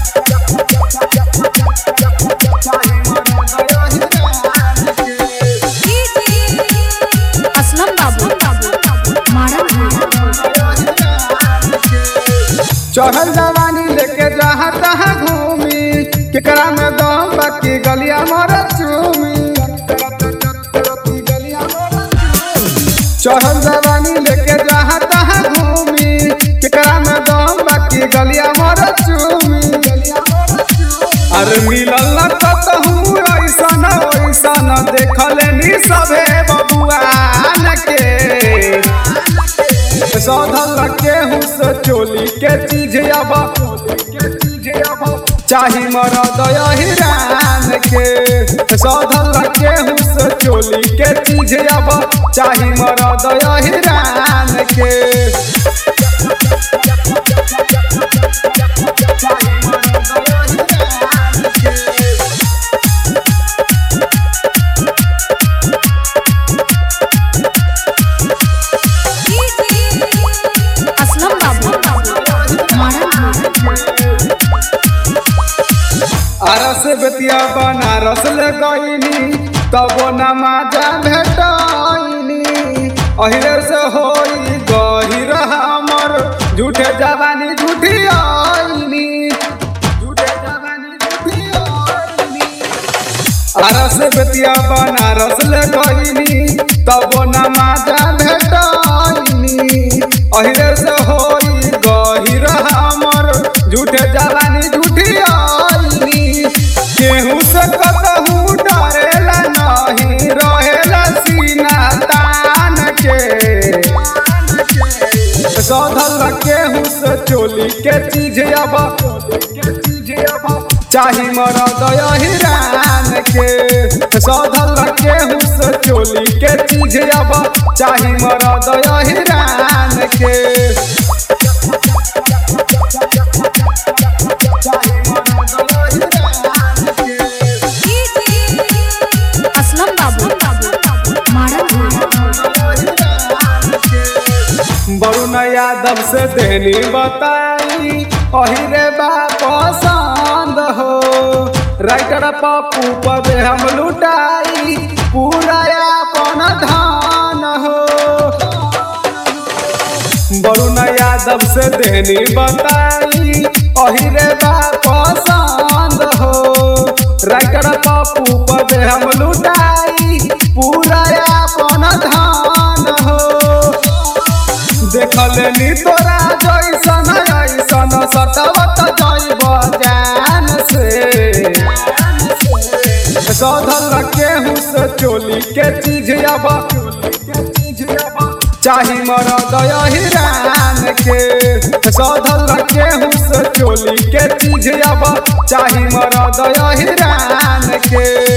असलम बाबू मारन चढ़ल जवानी लेके जहाँ तहाँ घूमी केकरा में दम बाकी गलिया मोर चूमी चढ़ल जवानी लेके जहाँ तहाँ घूमी केकरा में दम बाकी गलिया मोर चूमी अरे मिलल न कतहूँ ऐसन ऐसन देखले नी सभे बबुआन के सौधल केहू से चोली के चीज अब चाही मरद हिरान के सौधल केहू से चोली के चीज अब चाही मरद हिरान के असलम बाबू मारन अरस बेतिया बनारस ले गईनी तब नमाजा भेटनी अहिरे से होई गहिर हमर झूठे जवानी झूठी आईनी झूठे जवानी झूठी आईनी अरस बेतिया बनारस ले गईनी तब नमाजा भेटनी अहिरे से होई गहिर हमर झूठे जवानी झूठी आईनी केहू से कतहू डरेला नहीं रहेला सीना तान के सौधल केहू से चोली के चीज अब चाही मरद हिरान के सौधल केहू से चोली के चीज अब चाही मरद हिरान के असलम बाबू मारन वरुण यादव से देनी बताई अहिरे बा पसंद हो राइटर पप्पू पदे हम लुटाई पूरा अपन धान हो वरुण यादव से देनी बताई अहिरे बा पसंद हो राइटर पप्पू पदे हम लुटाई पूरा अपन धान हो देखले नी तोरा जैसन ऐसन सतवत जैब जान से सौधल केहू से चोली के चीज अब चाही मरद हिरान के सौधल केहू से चोली के चीज अब चाही मरद हिरान के